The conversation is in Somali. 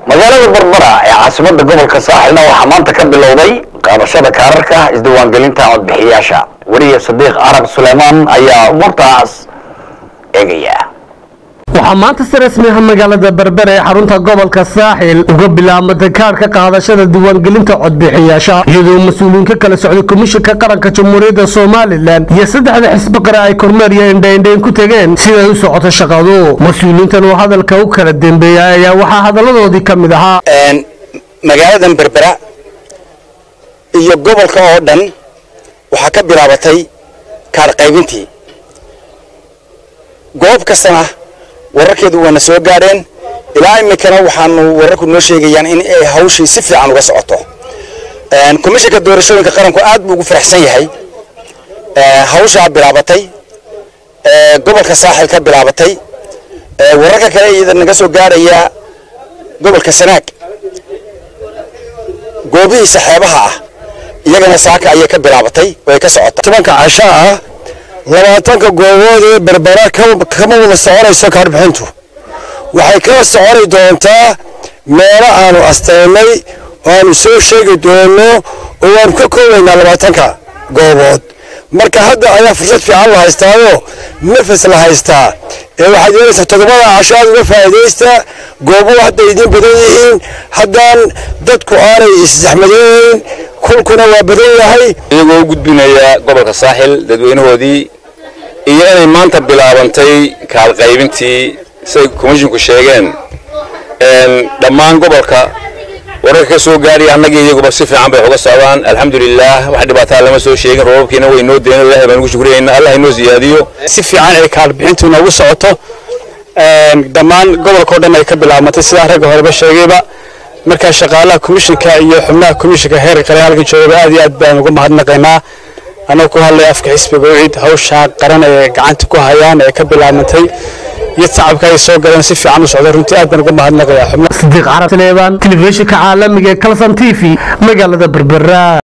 magaalada barbara ee caasimada gobolka saaxilna waxaa maanta ka bilowday qaadashada kaararka isdiiwaangelinta codbixiyayaasha weriye sadiiq carab suleymaan ayaa umuurtaas eegaya waxaa maanta si rasmi ah magaalada berbera ee xarunta gobolka saaxil uga bilaabmatay kaarhka qaadashada diiwaangelinta codbixiyaasha iyadoo mas-uuliyiin ka kala socday komishinka qaranka jamhuuriyadda somalilan iyo saddexda xisbi qare ay kormeer iyo indhaindhayn ku tegeen siday u socoto shaqadu mas-uuliyiintan oo hadalka u kala dembeeyay ayaa waxaa hadalladoodii ka mid ahaa magaaladan berbera iyo gobolka oo dhan waxaa ka bilaabatay kaar qaybintii goob kastana wararkeedu waana soo gaadheen ilaa iminkana waxaanu wararku noo sheegayaan in ay hawshii si fiican uga socoto komishinka doorashooyinka qaranku aad buu ugu faraxsan yahay hawshaa bilaabatay gobolka saaxil ka bilaabatay wararka kale iyada naga soo gaadhaya gobolka sanaag goobihiisa xeebaha ah iyagana saaka ayay ka bilaabatay way ka socota tobanka casho ah labaatanka goobood ee berbera kama wada soconayso kaarbixintu waxay kala soconi doontaa meelo aanu astaynay oo aanu soo sheegi doono oo waanu ka koobaynaa labaatanka goobood marka hadda ayaa fursad fiican la haystaayoo nafas la haystaa ee waxaad yeelaysaa toddobada casho aad uga faa'iidaysta goobuhu hadday idiin badan yihiin haddaan dadku aanay issaxmadeynayn kulkuna waa badan yahay iyagoo u gudbinaya gobolka saaxil dadweynahoodii iyo inay maanta bilaabantay kaalqaybintii siday komishinku sheegeen dhammaan gobolka wararka ka soo gaadhaya annagii iyaguba si fiican bay uga socdaan alxamdulilaah wax dhibaataa lama soo sheegin roobabkiina way noo deen ilahay baan ugu shukriyayna allah inoo siyaadiyo si fiican ay kaalbixintu noogu socoto dhammaan gobolkao dhan ay ka bilaabmatay sidaa ragga horeba sheegayba markaa shaqaalaha komishinka iyo xubnaha komishinka heer qare halkan joogaba aad iyo aad baan uga mahadnaqaynaa annaga ku hadlaya afka xisbiga ucid hawshaa qaran ee gacanta ku hayaan ee ka bilaabmatay iyo tacabka ay soo galeen si fiican u socda runtii aad baan uga mahadnaqayaa xubnaha sadiiq carab suleymaan telefishinka caalamiga ee kalson t v magaalada berbera